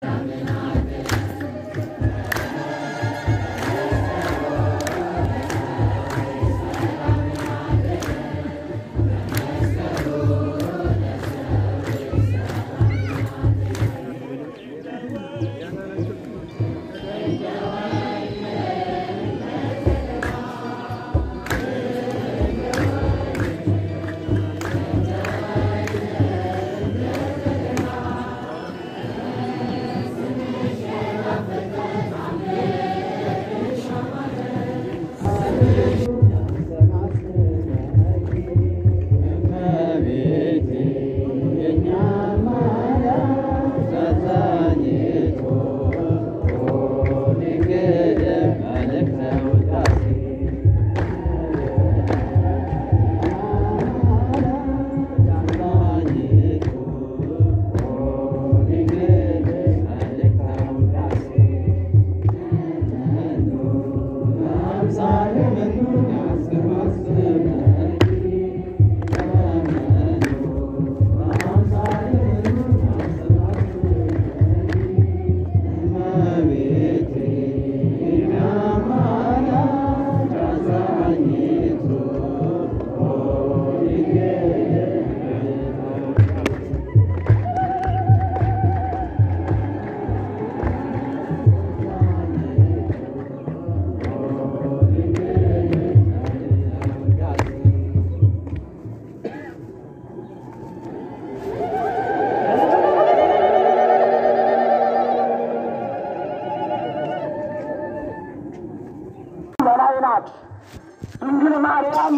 በላይ ናት። ድንግል ማርያም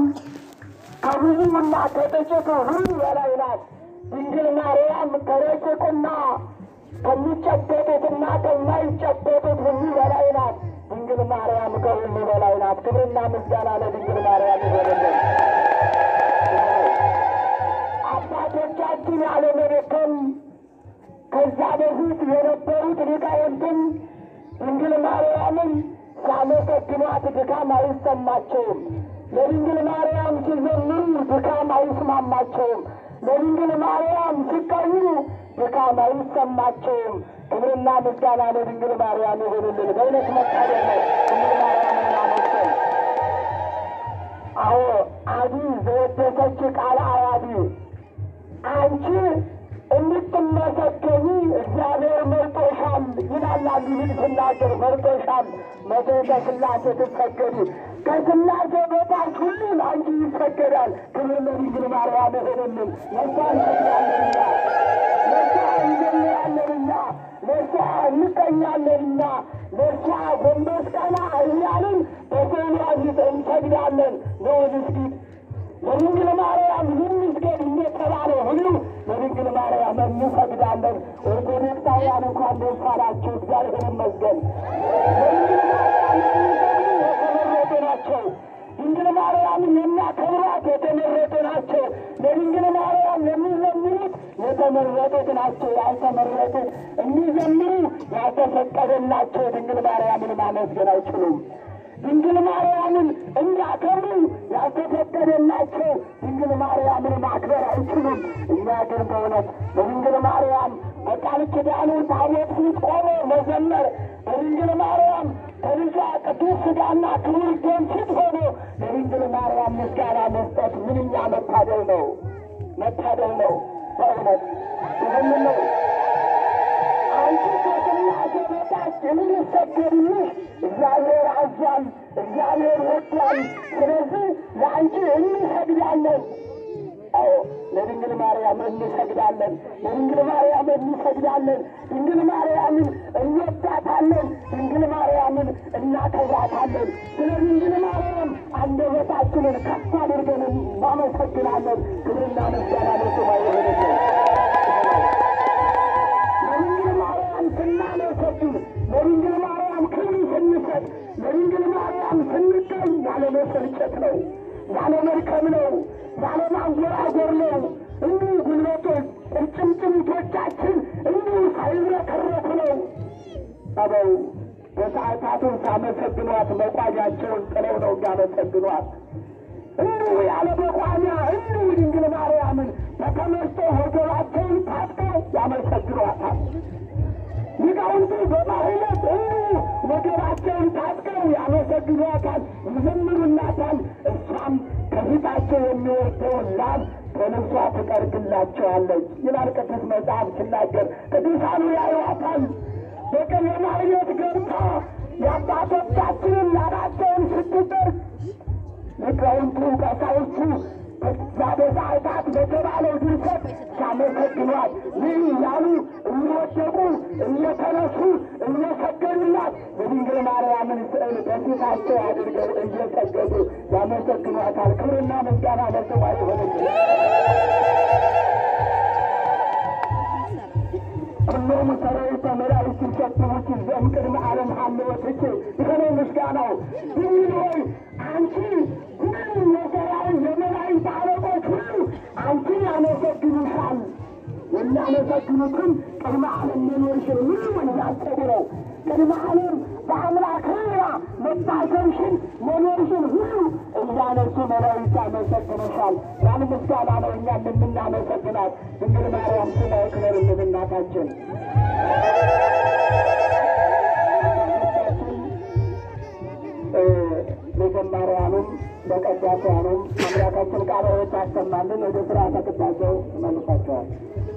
ከብዙና ከጥቂቱ ሁሉ በላይ ናት። ድንግል ማርያም ከረቂቁና ከሚጨበጡትና ከማይጨበጡት ሁሉ በላይ ናት። ድንግል ማርያም ከሁሉ በላይ ናት። ክብርና ምስጋና ለድንግል ማርያም ይሆንልን። አባቶቻችን ያለመደከም ከዛ በፊት የነበሩት ሊቃውንትም ድንግል ማርያምን ሲያመሰግኗት ድካም አይሰማቸውም። ለድንግል ማርያም ሲዘምሩ ድካም አይስማማቸውም። ለድንግል ማርያም ሲቀኙ ድካም አይሰማቸውም። ክብርና ምስጋና ለድንግል ማርያም ይሆንልን። በእውነት መታደል ነው ድንግል ማርያም እናመስገን። አዎ አዲ ዘወደሰች ቃለ አዋዲ አንቺ እንድትመሰገኒ እግዚአብሔር መርጦሻል ይላል አንዱ ልጅ ስናገር መርጦሻል። መቶ ከስላሴ ትሰገዱ ከስላሴ በታች ሁሉን አንቺ ይሰገዳል። ክብር ለድንግል ማርያም ይሆንልን። ለሷ እንሰግዳለንና ለሷ እንዘምራለንና ለሷ እንቀኛለንና ለሷ ጎንበስ ቀና እያልን በስዕሏ ፊት እንሰግዳለን። ነው ምስጊድ ለድንግል ማርያም ይመስገን እንደተባለ ሁሉ ለድንግል ማርያም እንሰግዳለን። ኦርቶዶክሳውያን እንኳን ደስ አላችሁ፣ እግዚአብሔር ይመስገን። ለድንግል ማርያም የሚሰግዱ የተመረጡ ናቸው። ድንግል ማርያምን የሚያከብሯት የተመረጡ ናቸው። ለድንግል ማርያም የሚዘምሩት የተመረጡት ናቸው። ያልተመረጡት የሚዘምሩ ያልተፈቀደላቸው ድንግል ማርያምን ማመስገን አይችሉም። ድንግል ማርያምን እንዲያከብሩ ያልተፈቀደላቸው ድንግል ማርያምን ማክበር አይችሉም። እኛ ግን በእውነት በድንግል ማርያም በቃል ኪዳኑ ታቦት ፊት ቆሞ መዘመር በድንግል ማርያም ከልጇ ቅዱስ ሥጋና ክቡር ደም ፊት ሆኖ ለድንግል ማርያም ምስጋና መስጠት ምንኛ መታደል ነው! መታደል ነው በእውነት ይህን ነው አንቺ ከስላሴ በታች እንዲሰገድልሽ እግዚአብሔር አዟል፣ እግዚአብሔር ወዷል። ስለዚህ ለአንቺ እንሰግዳለን። አዎ ለድንግል ማርያም እንሰግዳለን። ለድንግል ማርያም እንሰግዳለን። ድንግል ማርያምን እንወዳታለን። ድንግል ማርያምን እናከብራታለን። ስለ ድንግል ማርያም አንደበታችንን ከፍ አድርገን እናመሰግናለን። ክብርና ምስጋና ለስሟ ይሁንልን። ለድንግል ማርያም ስናመሰግን፣ ለድንግል ማርያም ክብር ስንሰጥ፣ ለድንግል ማርያም ስንገኝ ያለ መሰልቸት ነው፣ ያለ መድከም ነው፣ ያለ ማንጎራጎር ነው። እንዲሁ ጉልበቶች ቁርጭምጭሚቶቻችን እንዲሁ ሳይዝረከረኩ ነው። አበው በሰዓታቱን ሳመሰግኗት መቋጃቸውን ጥለው ነው የሚያመሰግኗት። እንዲሁ ያለ መቋሚያ እንዲሁ ድንግል ማርያምን በተመስጦ ወገባቸውን ታጥቀው ያመሰግኗታል። ሊቃ ሊቃውንቱ በማህሌት ሁሉ ወገባቸውን ታጥቀው ያመሰግኗታል፣ ይዘምሩላታል። እሷም ከፊታቸው የሚወርደውን ላብ በልብሷ ትጠርግላቸዋለች ይላል ቅዱስ መጽሐፍ ሲናገር። ቅዱሳኑ ያዩዋታል። በቀን የማህሌት ገብታ የአባቶቻችንን ላባቸውን ስትጠርግ ሊቃውንቱ ቀሳውስቱ በዛ ሰዓታት በተባለው ድርሰት ሲያመሰግኗት ይህ እያሉ እየወደቁ እየተነሱ እየሰገዱላት የድንግል ማርያምን ስዕል በፊታቸው አድርገው እየሰገዱ ያመሰግኗታል። ክብርና ምስጋና ለስሟ ይሆንልን። ኩሎሙ ሰራዊተ መላእክት ይሰብሑኪ ዘእምቅድመ ዓለም ሀልወትኪ ይህ ነው ምስጋናው። ድንግል ሆይ አንቺ ሁሉ የሰራዊት የመላእክት አለቆች ሁሉ አንቺን ያመሰግኑሻል። የሚያመሰግኑትም ቅድመ ዓለም መኖርሽን ሁሉ እንዳሰቡ ነው። ቅድመ ዓለም በአምላክ ሕሊና መታሰብሽን መኖርሽን ሁሉ እያነሱ መላእክት ያመሰግኑሻል። ያን ምስጋና ነው እኛም የምናመሰግናት ድንግል ማርያም ስለ ክብርልን እናታችን በዘማሪያኑም በቀዳሲያኑም አምላካችን ቃለ ሕይወት ያሰማልን። ወደ ስርዓተ ቅዳሴው መልሷቸዋል።